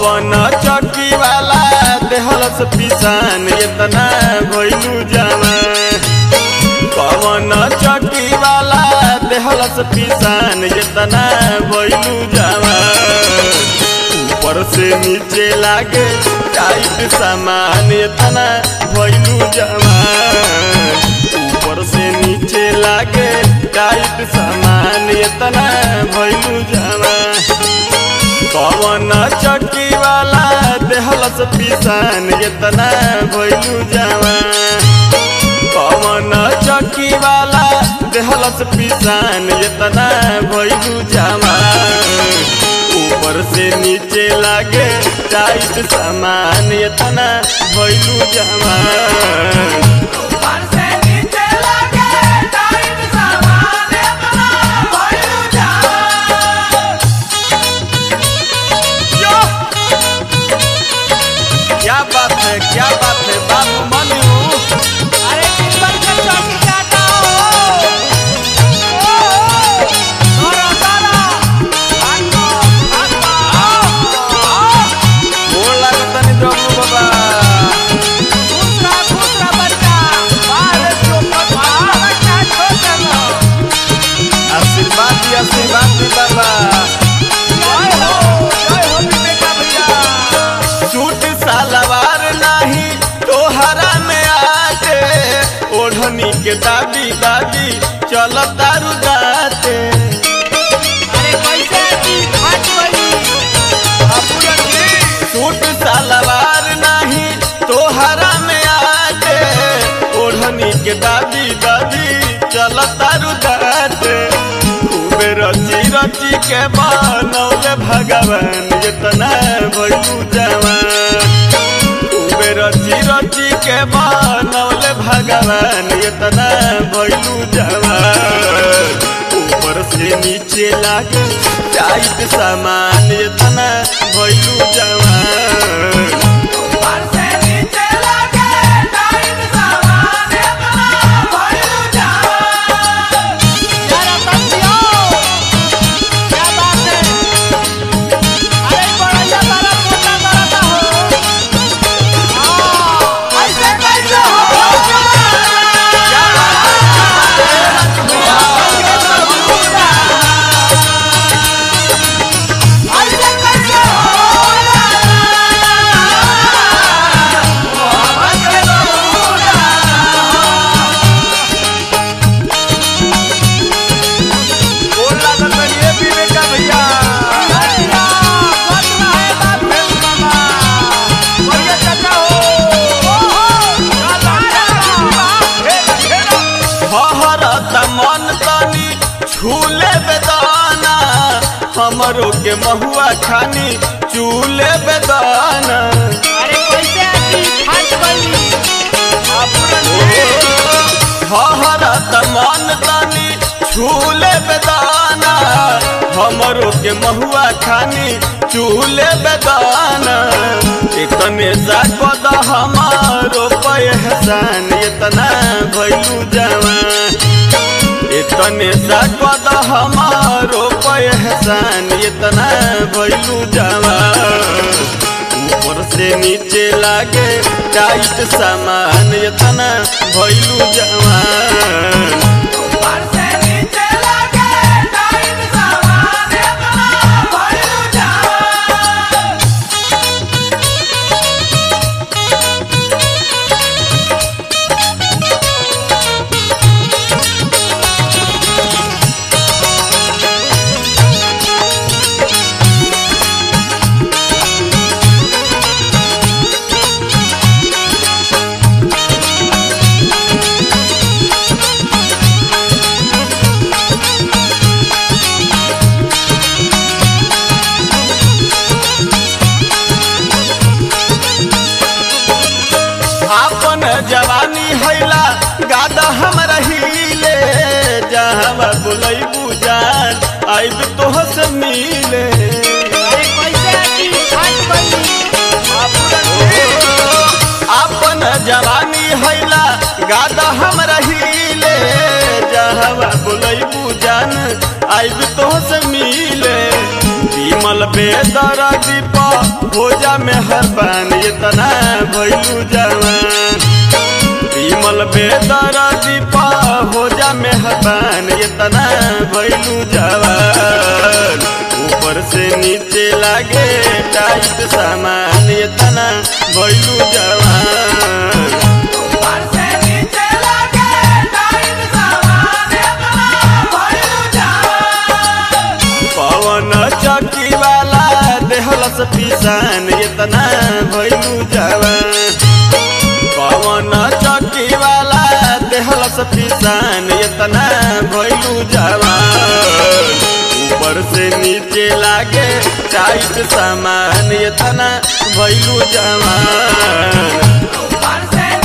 कवन चौकी वाला देहलस पिसान इतना भइलू जवान कवन चौकी वाला देहलस पिसान इतना भइलू जवान ऊपर से नीचे लागे टाइट सामान इतना भइलू जवान ऊपर से नीचे लागे टाइट सामान इतना भइलू जवान कवन चक्की वाला देहलस पिसान इतना भइलू जवान कवन चक्की वाला देहलस पिसान इतना भइलू जवान ऊपर से नीचे लागे टाइट सामान इतना भइलू जवान ऊपर से नीचे लगे टाइट सामान अपना भइलू जवान यो! क्या बात है क्या बात है बाबू मनु अरे टिप्पण के चौकी काटा हो ओ सारा सारा भागो भागो आओ गोड़ लागत तनी डब्लू बाबा खुश रहा खुश रहा बच्चा बाहर चोपट बाहर बच्चा छोड़ देना आशीर्वाद दी आशीर्वाद दी बाबा जय हो जय हो विवेका भैया सूट सलवार नहीं तोहरा में आते ओढ़नी के दादी दादी चल तारू दाते अरे कैसे की फट गई अपुरन जी सूट सलवार नहीं तोहरा में आते ओढ़नी के दादी दादी चल तारू दाते खूबे रची रची के बनौले भगवान इतना भइलू जवान खूबे रची रची के बनौले भगवान इतना भइलू जवान ऊपर से नीचे लागे टाइट सामान इतना भइलू जवान ऊपर से नीचे लगे टाइट सामान अपना भइलू जवान यार बंदियो क्या बात है अरे बड़ा बड़ा मोटा बड़ा हो हां ऐसे कैसे हो क्या बात ऐसे कैसे गोड़ लागत बनी ए विवेका भैया हहरत मन तनी छूले बेदाना हमरो के महुआ खानी चूले बेदाना हहरत मन तनी छूले बेदाना हमरो के महुआ खानी चूले बेदाना इतने जागद हमारो पहचान इतना भइलू जवान इतने जागद हमारो पहचान इतना भइलू जवान ऊपर से नीचे लागे टाइट सामान इतना भइलू जवान आपन जवानी हैला गादा हम रहीले जहाँ बुलैबू जान आइब तोह से मिले आपन जवानी हैला गादा हम रहीले जहाँ बुलैबू जान आइब तोह से मिले विमल बेदर दीप भोजा में हर बान इतना भैलू जवान विमल बेदर दीप भोजा में हर बान इतना भैलू जवान ऊपर से नीचे लागे टाइट सामान इतना भैलू जवान ऊपर से नीचे लगे टाइट सामान इतना भइलू जवान पवन चौकी वाला देहलस पिसान इतना भैलू जवान पवन चौकी वाला देहलस पिसान इतना भैलू जवान ऊपर से नीचे लागे टाइट सामान इतना भैलू जवान ऊपर से